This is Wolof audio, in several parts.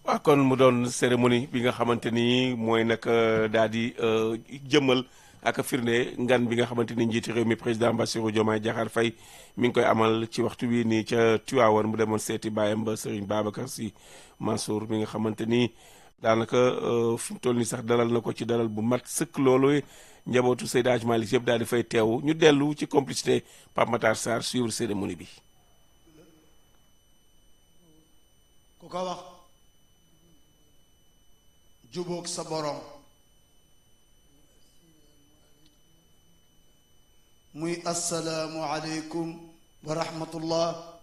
waaw kon mu doon cérémonie bi nga xamante ni mooy nag daal di jëmmal ak firnde ngan bi nga xamante ni njiiti réew mi président Bassirou Diomaye Diakhar Faye mi ngi koy amal ci waxtu wi nii ca Tivaouane mu demoon seeti baayam ba Serigne Babacar Sy Mansour mi nga xamante ni daanaka fi mu toll nii sax dalal na ko ci dalal bu mat sëkk loolu njabootu Seydi Hadji Malick yëpp daal di fay teew ñu dellu ci complicité Pape Matar Sarr suivre cérémonie bi. ku ko wax jubóog sa borom muy assalaamu aleykum wa rahmatullah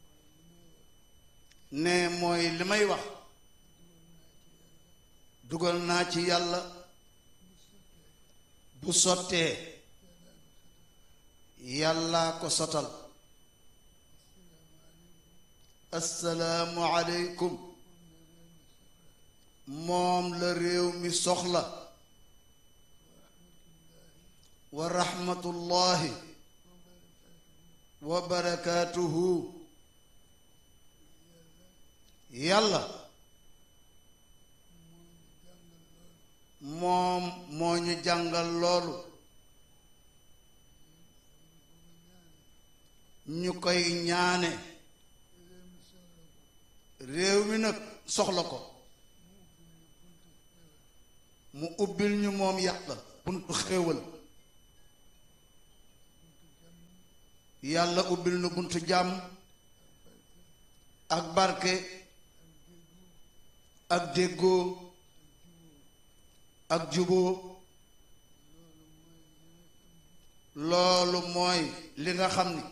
ne mooy li may wax dugal naa ci yàlla bu sottee yàllaa ko sotal assalaamu aleykum moom la réew mi soxla wa rahmatullahi wa barakaatuhu yàlla moom moo ñu jàngal loolu ñu koy ñaane réew mi nag soxla ko mu ubbil ñu moom yàlla buntu xéewal yàlla ubbil nu buntu jàmm ak barke ak déggoo ak juboo loolu mooy li nga xam ni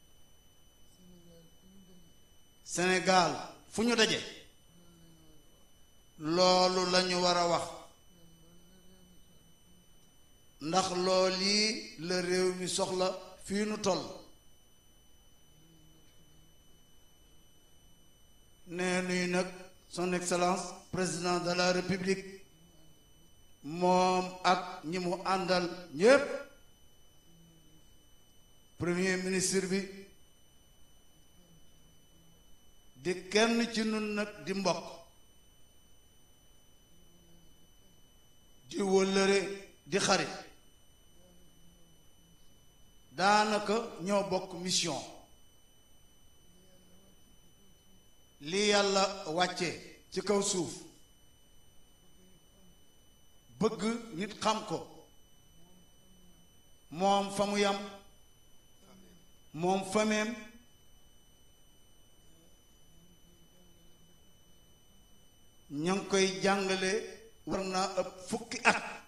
Sénégal fu ñu daje loolu lañu war a wax ndax lool yi la réew mi soxla fii nu toll nee nuy nag son excellence président de la république moom ak ñi mu àndal ñépp premier ministre bi di kenn ci nun nag di mbokk di wëllëre di xarit daanaka ñoo bokk mission li yàlla wàcce ci kaw suuf bëgg nit xam ko moom fa mu yam moom fameem ña ngi koy jàngale war naa ëpp fukki at